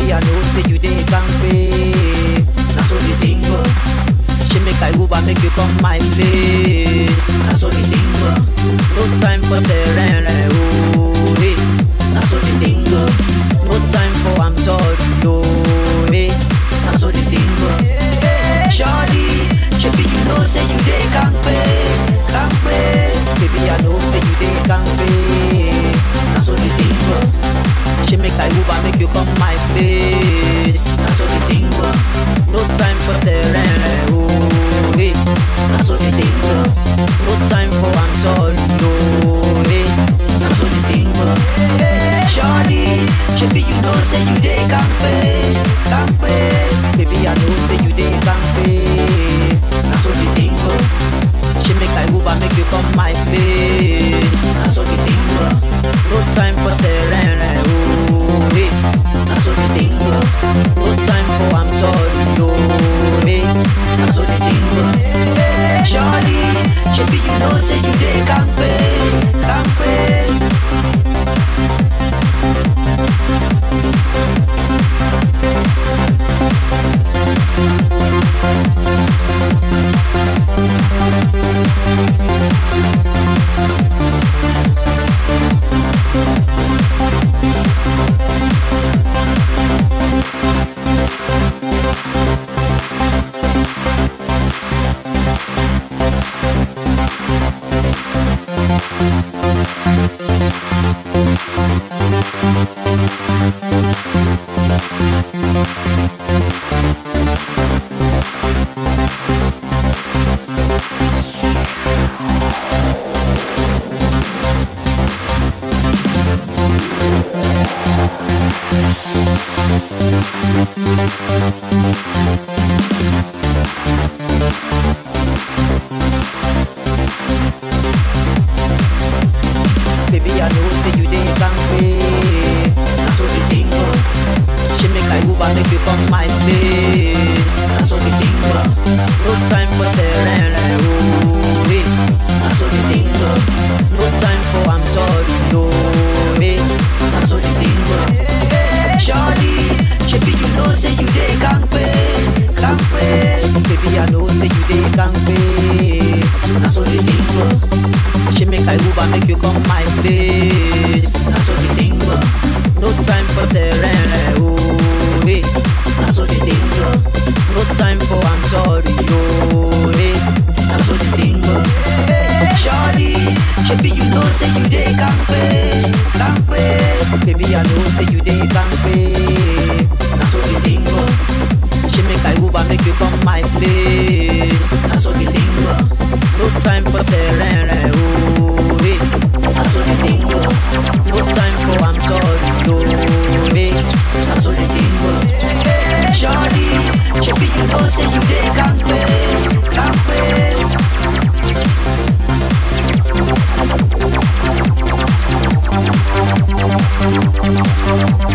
Baby, I know say you dey kampe. Na so the thing go. She make I Uber make you come my place. Na so the thing go. No time for serene, oh hey. Na so the thing go. No time for I'm sorry, oh hey. Na so the thing go. Shawty, shebi you know say you dey kampe, kampe. Baby, I know say you dey kampe. Na so the thing go. She make I Uber make you come my place. Na so the thing go. No time for serene, oh hey. Na so the thing go. No time for I'm sorry, oh hey. Na so the thing go. Shawty, shebi you know say you dey kampe, kampe. Baby, I know say you dey kampe. Na so the thing go. She make I Uber make you come my place. Na so the thing go. No time for serene, oh hey. Na so the thing go. No time for I'm sorry, oh hey. Na so the thing go. Shawty, shebi you know say you dey kampe, kampe. Baby, I know say you dey kampe. Na so the thing go. She make I Uber make you come my place. Na so the thing go. No time for serene, oh hey. Na so the thing go. No time for I'm sorry, oh hey. Na so the thing go. Shawty, shebi you know say you dey kampe, kampe. Baby, I know say you dey kampe. Na so the thing go. She make I Uber make you come my place. Na so the thing go. No time for serene, oh hey. Na so the thing go. No time for I'm sorry, oh hey. Na so the thing go. Shawty, shebi you know say you dey kampe, kampe. Baby, I know say you dey kampe. Na so the thing go. She make I Uber make you come my place. Na so the thing go. No time for serene, oh hey. Na so the thing go. No time for I'm sorry, oh hey. Na so the thing go. Shawty, shebi you know say you dey kampe, kampe.